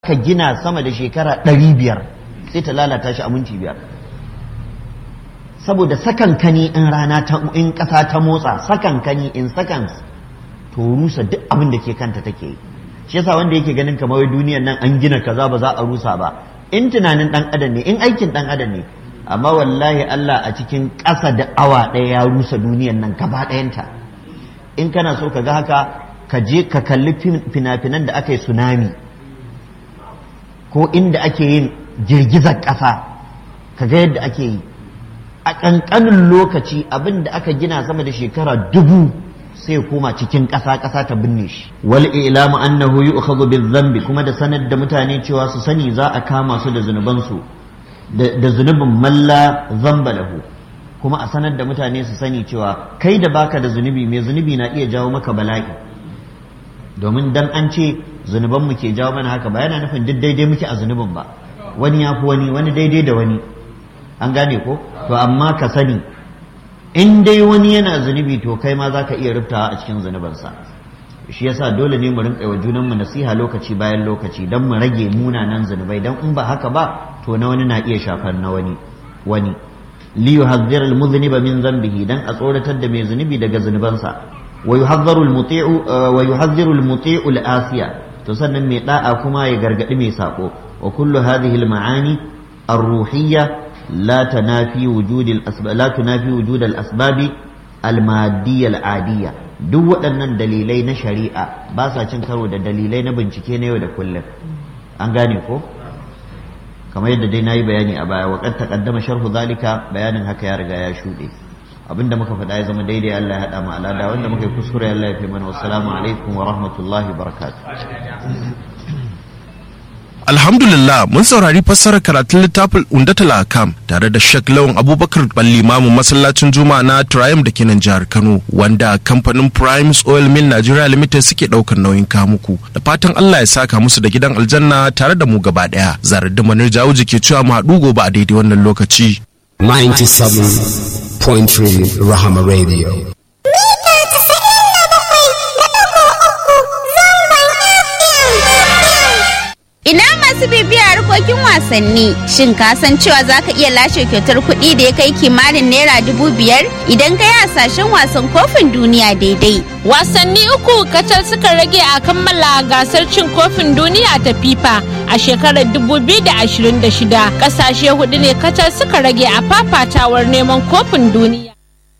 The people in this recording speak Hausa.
ka gina sama da shekara ɗari biyar sai ta lalata shi a minti biyar saboda sakankani in rana ta in ƙasa ta motsa sakankani in seconds to rusa duk abin da ke kanta take yi shi yasa wanda yake ganin kamar duniyar nan an gina kaza ba za a rusa ba in tunanin dan adam ne in aikin dan adam ne amma wallahi Allah a cikin ƙasa da awa ɗaya ya rusa duniyar nan gaba ɗayanta in kana so ka ga haka ka je ka kalli fina-finan da aka yi tsunami ko inda ake yin girgizar ƙasa ka ga yadda ake yi a ƙanƙanin lokaci abin da aka gina sama da shekara dubu sai ya koma cikin ƙasa ƙasa ta binne shi wal ilamu annahu yu'khadhu bil dhanbi kuma da sanar da mutane cewa su sani za a kama su da zunuban su da zunubin malla zamba lahu kuma a sanar da mutane su sani cewa kai da baka da zunubi mai zunubi na iya jawo maka bala'i domin dan an ce zunuban mu ke jawo mana haka ba yana nufin duk daidai muke a zunubin ba wani ya fi wani wani daidai da wani an gane ko to amma ka sani in dai wani yana zunubi to kai ma za ka iya rubtawa a cikin zunubansa shi yasa dole ne mu rinka wa junanmu nasiha lokaci bayan lokaci don mu rage munanan zunubai don in ba haka ba to na wani na iya shafar na wani wani li yuhadhdhira al-mudhniba min dhanbihi dan a tsoratar da mai zunubi daga zunubansa wa yuhadhdharu al-muti'u wa yuhadhdhiru al-muti'u al-asiya to sannan mai da'a kuma ya gargadi mai sako wa kullu hadhihi al-ma'ani ar-ruhiyya la tanafi wujud al-asbab la tunafi wujud al-asbab al-madiyya al-adiyya duk waɗannan dalilai na shari'a ba sa cin karo da dalilai na bincike na yau da kullum an gane ko kamar yadda dai nayi bayani a baya wa qad taqaddama sharhu zalika bayanin haka ya riga ya shuɗe abinda muka faɗa ya zama daidai Allah ya haɗa mu alada wanda muka yi kuskure Allah ya fi mana wassalamu alaikum wa rahmatullahi wa barakatuh Alhamdulillah mun saurari fassarar karatun littafin Undatul Akam tare da Sheikh Lawan Abubakar Ballimamu masallacin Juma'a na Triumph da kenan jihar Kano wanda kamfanin Primes Oil Mill Nigeria Limited suke daukar nauyin kamuku da fatan Allah ya saka musu da gidan aljanna tare da mu gaba daya zarar da manar jawuji ke cewa mu haɗu gobe a daidai wannan lokaci 97.3 Rahama Radio Ina masu bibiya harkokin wasanni shin ka san cewa za ka iya lashe kyautar kuɗi da ya kai kimanin naira dubu biyar idan ka yi hasashen wasan kofin duniya daidai. Wasanni uku kacal suka rage a kammala gasar cin kofin duniya ta FIFA a shekarar 2026 ƙasashe hudu ne kacal suka rage a fafatawar neman kofin duniya.